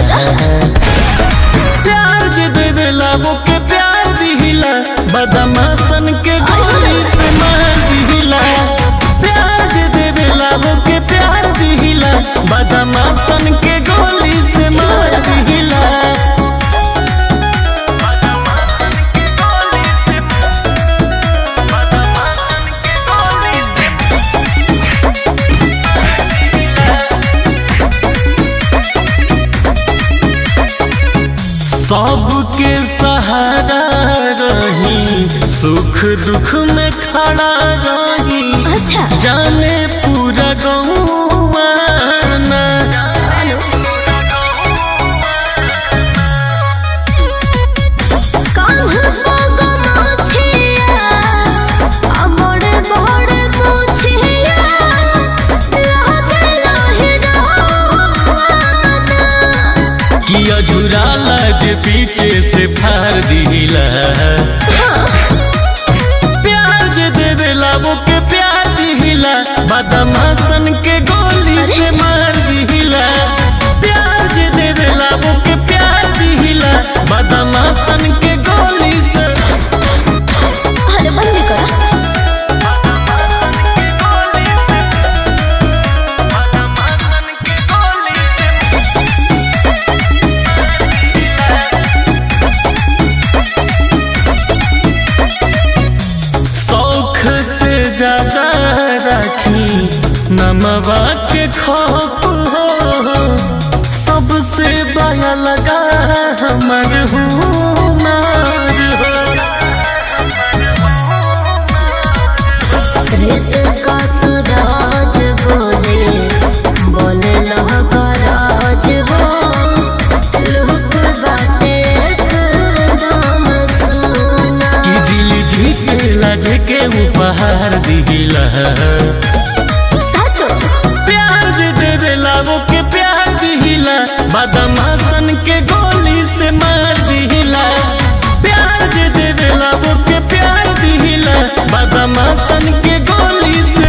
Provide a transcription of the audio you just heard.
प्यार जे देवेला वो के प्यार दिहिला बदमाशन के गोली से मार दिहिला प्यार जे देवेला वो के प्यार दिहिला बदमाशन के गोली से मार दिहिला सबके सहारा रही सुख दुख में खड़ा रही अच्छा जाने पूरा गौआ कान्ह पग मोछिया आ बड़े बड़े मोछिया लागे लाही रवाना कि अझुराला जे पीछे से फार दिला प्यार जे देवेला वो के प्यार दिहिला बदमाशन के गोली से मार दिहिला प्यार जे देवेला वो के प्यार दिहिला बदमाशन के गोली से अरे बंद करो शौख से ज्यादा राखी नमवा के खौफ हो सबसे बया लगा हमर हुनर हो रेत का सूरज बोले बोले लहकराज हो लुक बाटे एकदम सुना कि दिल जीतेला जेके उपहार दिला साचो प्यार जे देवेला वो के प्यार दिहिला बदमाशन के गोली से मार दिहिला प्यार जे देवेला वो के प्यार दिहिला बदमाशन के गोली से